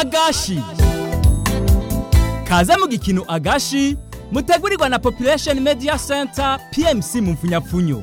agashi kaze mu gikino agashi mutegurirwa na population media center pmc mu mfunyapfunyo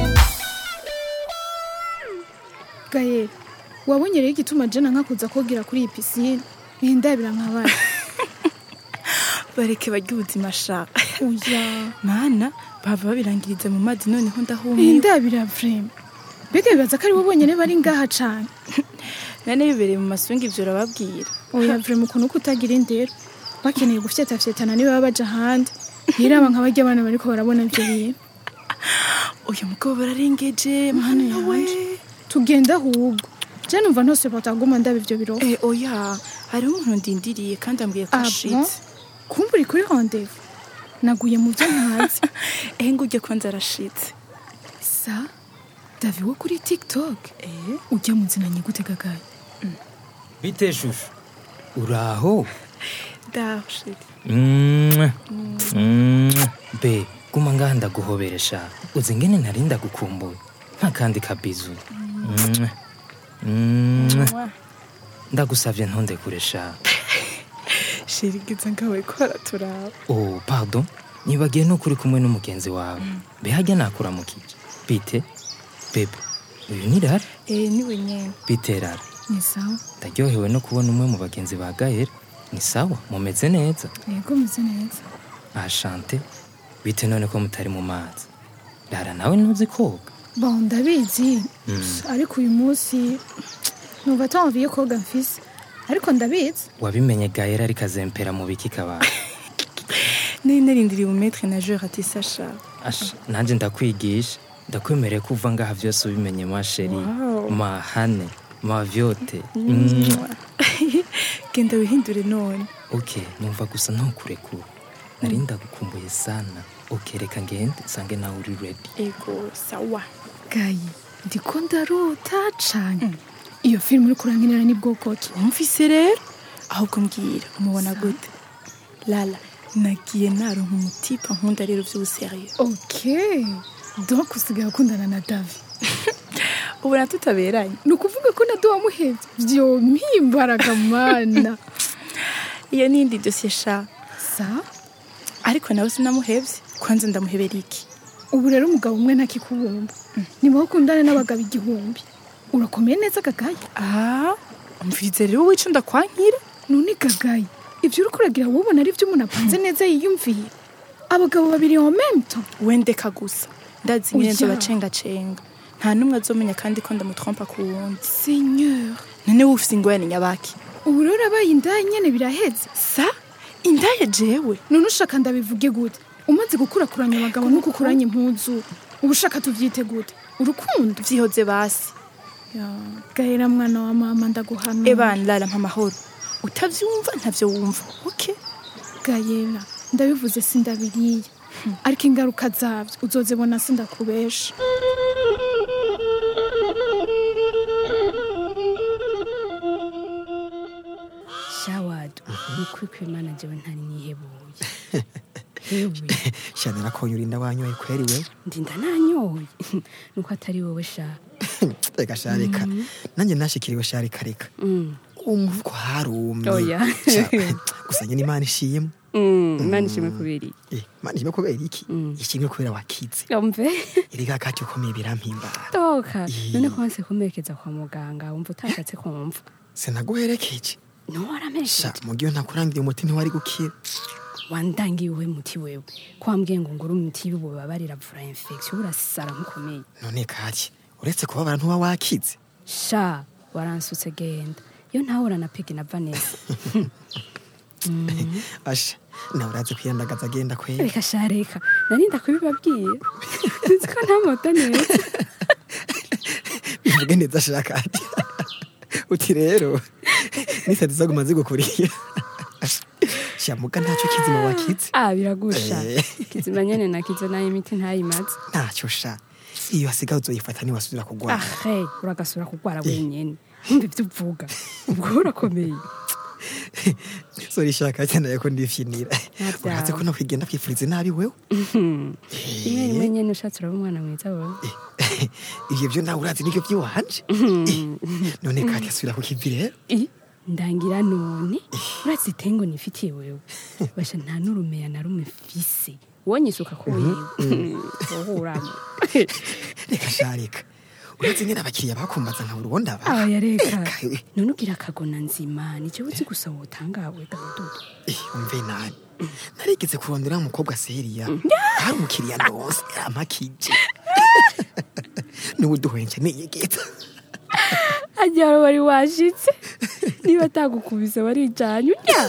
gaye wabonye rero igituma jana nkakuza kogira kuri iyi pisine bindabira nkabara bareke barya ubuzima sha oya mana bava babirangiriza mu mazi noneho ndahumiwe bindabira vrema mbega bibaza ko ari bo bonyene bari ngaha cane nane bibereye mu masungu ivyo urababwira oya vrema ukuntu uko utagira indero bakeneye gufyetafyetana niba baba baja ahandi ntiraba nka barya abana bariko barabona ivyo bintu uyu mugabo bararengeje mana we tugenda ahubwo je numva ntose bataguma ndaba ivyo biro Eh, oya hariho umuntu ndindiriye kandi ambwiye ko Ah, ashitse bon? kumva uri kuri rendez-vous naguye mu byo ntazi ehe ngo ujye kwanza arashitse sa davi wo kuri tiktok eh ujya mu nzina nyigute gagaye bite shushu uraho dashit Mwah. Mwah. be guma ngaha ndaguhoberesha uzi ngene nari ndagukumbuye nk'akandi kabizu Mwah. Mwah. ndagusavye ntundekuresha shirigiza ngawe ko araturaba oh pardon nibagiye nuko uri kumwe n'umugenzi wawe be hajya nakuramukije bite bebe uyu ni rara eh niwe nyene bite rara ni sawa ndaryohewe no kubona umwe mu bagenzi ba gahera ni sawa mumeze neza yego meze neza ashante bite none ko mutari mu mazi rara nawe ntuzi koga bon ndabizi Mm. ariko uyu munsi numva atamviye koga mfise ariko ndabizi wabimenye gahera ariko azempera mu biki kabaye nari narindiriye umumetre nageur ati sasha asha nanjye ndakwigisha ndakwemereye ko uva ngaha byose ubimenye ma sheri Wow. ma hane ma vyote genda wihindure none ok numva gusa ntukurekura nari ndagukumbuye sana ok reka ngende nsange nawe uri ready ego sawa gayi ndiko ndarota cane iyo filime uri kurankinira ni bwoko ki wumvise rero ahubwo mbwira umubona gute lala nagiye naronka umutipa nkunda rero vy'ubuseriyo ok donc usigaye ukundana na davi ubona tutaberanye ni ukuvuga ko na do wamuhevye vyo mpimbaraga mana iyo nindi dosiye sha sa ariko nawe sinamuhevye kwanza ndamuhebera iki ubu rero umugabo umwe ntakikubumba niba ukundane n'abagabo igihumbi urakomeye neza gagayi ah umvirize rero wica ndakwankira none gagayi ibyo uri kuragira wubona ari byo umuntu apanze neza yiyumviye abagabo babiri en même temps wendeka gusa ndazi nyine Oya. nzobacengacenga nta n'umwe azomenya kandi ko ndamutrompa ku wundi seigneur none wowe ufise ingorane nyabaki ubu rero urabaye indaya nyene biraheze sa indaya jewe none ushaka ndabivuge gute umaze gukurakuranya abagabo no gukuranya impuzu uba ushaka tuvyite gute urukundo vyihoze basi Ya, gahera mwana wa mama ndaguhana ebana lala mpa amahoro utavyumva ntavyo wumva okay gayera ndabivuze sindabiriye ariko ingaruka zabyo uzozibona sindakubesha shawadi ukuri kw'imana jewe ntari nihebuye hewe shanira konye urinda wanyoye kweri wewe ndinda nanyoye nuko atari wowe sha reka sharika nanjye nashikiriwe sharika reka Mm. umuvuko harumye Oya. Sha, gusa nyine imana ishimwe imana ishimwe kubera iki Eh, imana ishimwe kubera iki Mm. ishimwe kubera wakize yumve iriga kati ukomeye birampimbara toka Ih. none ko wanse kumerekeza kwa muganga wumva utashatse kumva sinaguherekeje no sha waramerekeje mugihe ntakurangiye umuti ntiwari gukira wandangiye uwe muti wewe ko wambwiye ngo ngure umuti w'ububabarira vura infection urasara nkukomeye none kaki uretse kubabara ntuba wakize sha waransutse genda iyo ntahura na pegi na vanessa asha nawe urazi kwiyandagaza agenda kweri reka sha reka narinda kubibabwiye nzi ko ntamota neza bivuge neza shaka ati uti rero nisati zaguma zigukurira shamuga ntacyo kizima wakize ah biragusha Eh. kizima nyene nakize nayo imiti ntayimaze ntacyo sha iyo wasigaye uzoyifata niwasubira kugwara ah hey uragasura kugwara wenyene ntumva ivyo uvuga ubwo urakomeye sori shaka cyane ko ndifyinira Nta vyawe. urazi ko nakwigenda kwifuriza nabi wewe rimwe rimwe nyene ushatse uraba umwana mwiza wowe ivyo byo nawe urazi nivyo by'iwanje Eh, none kati asubira ku kivi rero Ih, ndangira none uratse itengo nifitiye wewe basha nta n'urumeya na rumwe mfise wonyisuka ko wewe uhuramo reka sha reka uretse nyine abakiriya bakumbaza nka urubundi aba aba yareka Eka, we. none ugira akagona nzima nicyo uzi gusa wotangawe gadudu Eh, umve nani narigeze kurondera umukobwa seriya hari umukiriya ndonse amakije n'ubu duhwenje niyegeza ajya wari washitse niba atagukubise warijanye urya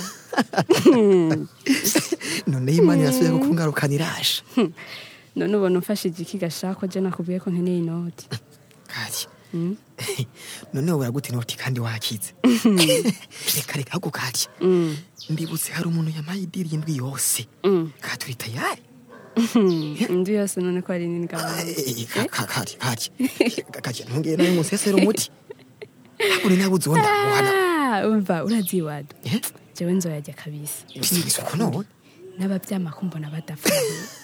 noneho imana irasubiye kukungarukana irasha none ubona umfashije iki gashako je nakubwiye ko nkeneye inoti kari noneho buragute inoti kandi wakize reka reka ahubwo kari mbibutse hari umuntu yamaye idiri indwi yose katuri tayari indi yose none ko ari nini gabanze Eh, ka- ka- kari kari kari ntungeye nawe musesera umuti uri nabuze uwo ndamuhana Ah, umva urazi iwadu Eh? jewe nzoyarya kabisa bisubizwa ko none n'abavyama ko mbona badapfa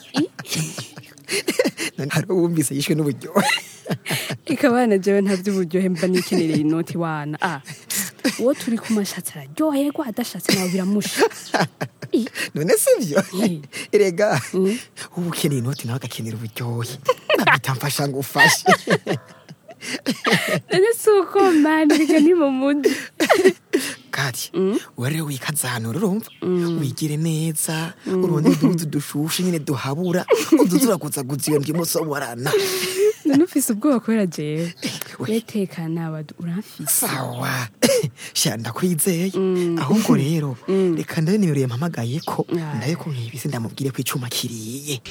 none hari uwumvise yishwe n'uburyohe ikabana jewe nta vy'uburyohe mba nikenereye inoti wana ah uwo turi ku mashatsi araryoherwa adashatse nawe biramusha I, none sivyo Eh. erega uba ukeneye inoti nawe agakenera uburyohe nabita mfasha ngo ufashe none si uko mani reka ni mu muji kati uwa rero wikazanura urumva wigire neza urondere uduhuzu dushushe nyine duhabura uduzuraguzaguza iyo ndimo soborana none ufise ubwoba kubera jewe we. wetekana wadu uramfise sawa sha ndakwizeye ahubwo rero reka ndabe nimero yampamagaye ko Ah. ndabe ko nkibise ndamubwire ko icuma kiriye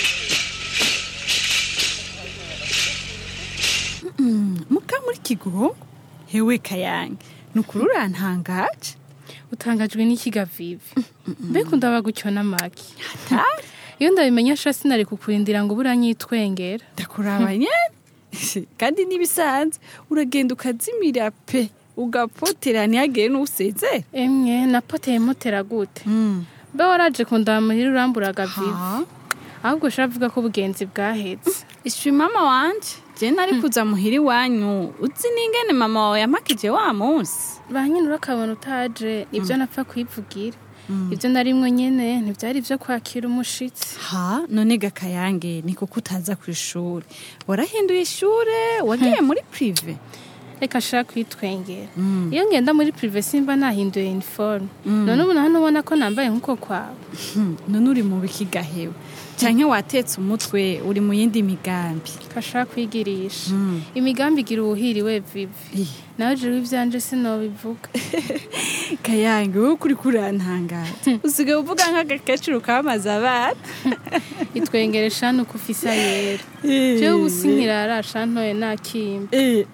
muka muri kigo hewe kayange nukuri urantangaje utangajwe n'ikiga vivi mbega ndaba gutyo n'amaki hatari iyo ndabimenya sha sinari kukurindira ngo buranyitwengera ndakuraba nyene kandi n'ibisanzwe uragenda ukazimira pe ugapotera ntihagire n'useze emwe napoteye motera gute mbe waraje kundaba muhira uramburaga vivi ahubwo ushobora avuga ko ubugenzi bwahetse ishwi mama wanje je nari kuza muhira iwanyu uzi n'ingene mama wawe yamakije wa munsi ba nyine urakabona utaje nibyo napfa kwivugira ibyo na rimwe nyine ntibyari ibyo kwakira umushitsi ha none gakayange ni kuko utaza ku ishuri warahinduye ishure wagiye muri prive reka ashaka kwitwengera iyo ngenda muri prive simba nahinduye uniforme none ubu hano ubona ko nambaye nk'uko kwawe Hmm, none uri mu bikigahewe canke watetse umutwe uri mu yindi migambi kashaka kwigirisha imigambi igira uwuhiriwe vivi Ih. nawe jewe ivyanje sinobivuga kayange wowe kuri kurantangaza usigaye uvuga nk'agakecuru kamaze abana itwengere shana uko ufisa yera jewe ubu sinkirara shantoye nakimba Eh.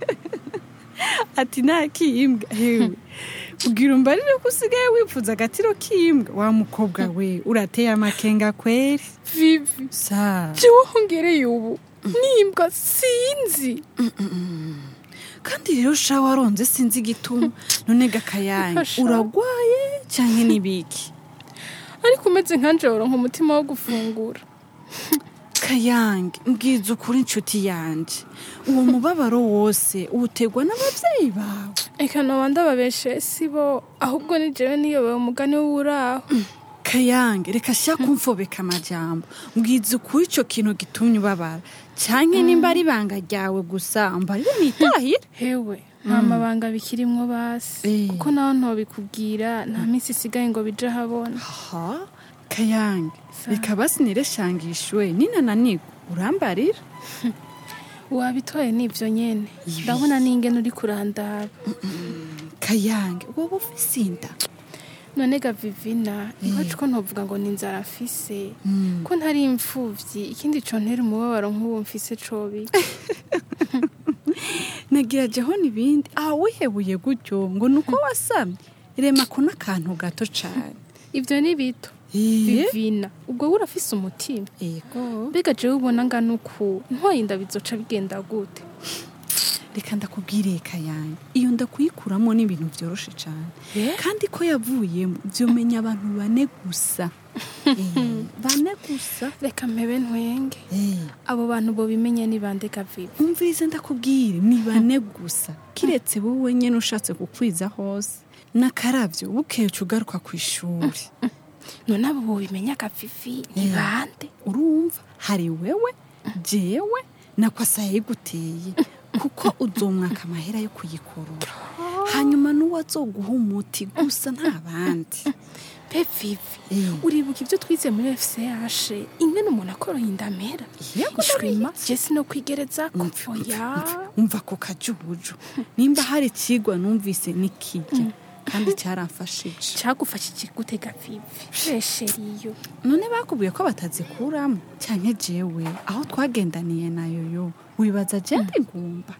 ati nta kimbwa hewe ubwira umbarire ko usigaye wifuza agatiro k'imbwa wa mukobwa we urateye amakenga kweri vivi sa jewe hongereye ubu nimbwa sinzi kandi rero sha waronze sinzi igituma none gakayange Fasha. uragwaye canke n'ibiki ariko umeze nkanje woronka umutima wo gufungura kayange mbwiza ukuri inshuti yanje uwo mubabaro wose uwutegwa n'abavyeyi bawe eka noba ndababeshe si bo ahubwo ni jewe niyobewe umugani w'uraho kayange reka sha kumfobeka amajambo mbwiza ukuri ico kintu gitumye ubabara canke nimba ari ibanga ryawe gusa mbarire nitahire hewe nta mabanga bikirimwo basi Eh. kuko naho ntobikubwira nta minsi isigaye ngo bije ahabona ha kayange reka basi nireshangishwe ninananirwa urambarira wabitoye n'ivyo nyene ndabona n'ingene uri kurandaba kayange wowe ufise inda none ga vivina iwacu ko ntovuga ngo ni inzara mfise ko ntari imfuvyi ikindi co ntera umubabaro nk'uwo mfise cobi nagira jeho n'ibindi aha wihebuye gutyo ngo ni uko wasamye rema ko n'akantu gato cane ivyo ni bito Iye? vivina ubwo we urafise umutima ego mbega jewe ubona ngana uku ntwaye inda bizoca bigenda gute reka ndakubwire kayange iyo ndakuyikuramo ni ibintu byoroshe cyane Eh? kandi ko yavuyemo byomenya abantu bane gusa Eh, bane gusa reka mpebe ntwenge Eh, abo bantu bo bimenya ni bande gavivi umvirize ndakubwire ni bane gusa kiretse wowe nyine ushatse kukwiza hose n'akaravyo bukeye ugaruka ku ishuri none abo bo bimenya gavivi ni Eh. bande urumva hari wewe jewe na kwasa yayiguteye kuko uzomwaka amahera yo kuyikorora hanyuma n'uwo azoguha umuti gusa nta bandi be vivi Eh. uribuka ibyo twize muri fch ingene umuntu akoroye indamera Yego, ishwima jesi no kwigereza oya umva ko kajubuju nimba hari ikigwa numvise nikijya kandi cyaramfashije cyagufashije gute gavivi resheriyo none bakubwiye ko batazikuramo cyane jewe aho twagendaniye nayo yo wibaza jende ngumba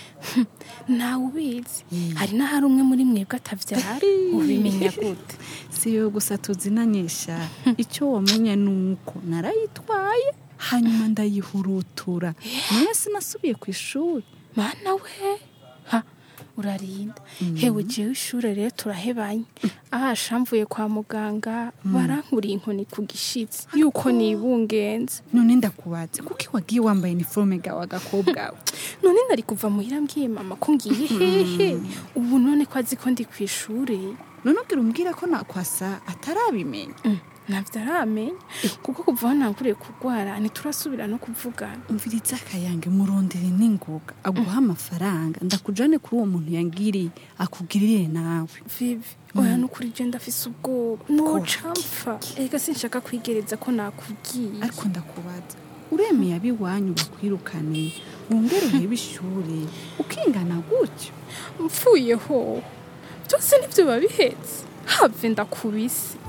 ntawe ubizi Mm. hari n'ahari umwe muri mwebwe atabyara ubimenya gute si yo gusa tuzinanyisha icyo wamenye ni uko narayitwaye hanyuma ndayihurutura nawe sinasubiye ku ishuri mana we ha urarinda hewe jewe ishure rero turahebanye ahasha mvuye kwa muganga barankuriye inkoni ku gishitsi yuko nibungenze none ndakubaze kuko wagiye wambaye iniforume gawe agakobwa we none nari kuva muhira mbwiye mama ko ngiye hehe ubu none ko azi ko ndi ku ishure none ubwira umbwira ko nakwasa atarabimenya ntabyo aramenya kuko kuva aho nanguriye kurwara ntiturasubira no kuvugana umviriza akayange murondere n'ingoga aguha amafaranga ndakujane kuri uwo muntu yangiriye akugirire nawe vivi oya nukuri je ndafise ubwoba noca mpfa ega sinshaka kwigereza ko nakubwiye ariko ndakubaza uremeye abiwanyu bakwirukane wongere urebe ishuri ukingana gutyo mpfuyeho byose nibyo biba bihetse have ndakubise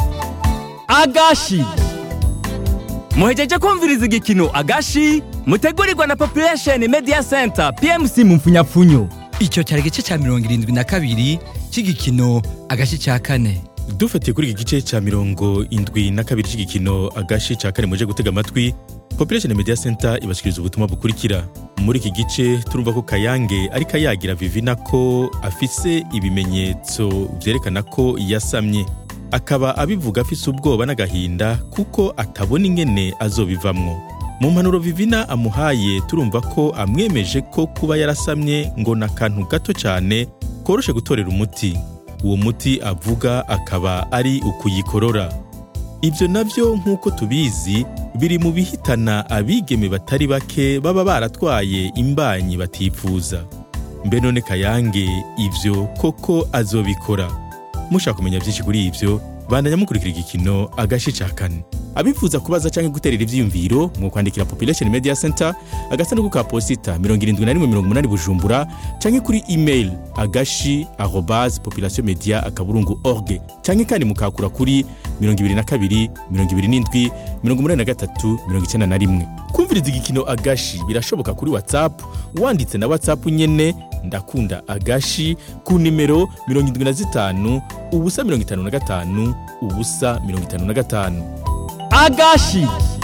agashi muhejeje kumviriza igikino agashi mutegurirwa na population media center pmc mu mfunyapfunyo icyo cyari igice cya mirongo irindwi na kabiri cy'igikino agace cya kane dufatiye kuri iki gice cya mirongo indwi na kabiri cy'igikino agashi cya kane muje gutega amatwi population media center ibashikiriza ubutumwa bukurikira muri iki gice turumva ko kayange ariko ayagira vivina ko afise ibimenyetso byerekana ko yasamye akaba abivuga afise ubwoba n'agahinda kuko atabona ingene azobivamwo mu mpanuro vivina amuhaye turumva ko amwemeje ko kuba yarasamye ngo ni akantu gato cyane koroshe gutorera umuti uwo muti avuga akaba ari ukuyikorora ibyo nabyo nk'uko tubizi biri mu bihitana abigeme batari bake baba baratwaye imbanyi batifuza mbe none kayange ibyo koko azobikora mushaka kumenya byinshi kuri ibyo bandanya mukurikira igikino agace ca kane abifuza kubaza canke guterera ivyiyumviro mu kwandikira population media center agasanduku ka posita 7180 bujumbura canke kuri email agashi arobase population media akaburungu org canke kandi mukakura kuri 22 27 83 91 kumviriza igikino agashi birashoboka kuri whatsapp wanditse na whatsapp nyene ndakunda agashi ku nimero 75 ubusa 55 ubusa 55 agashi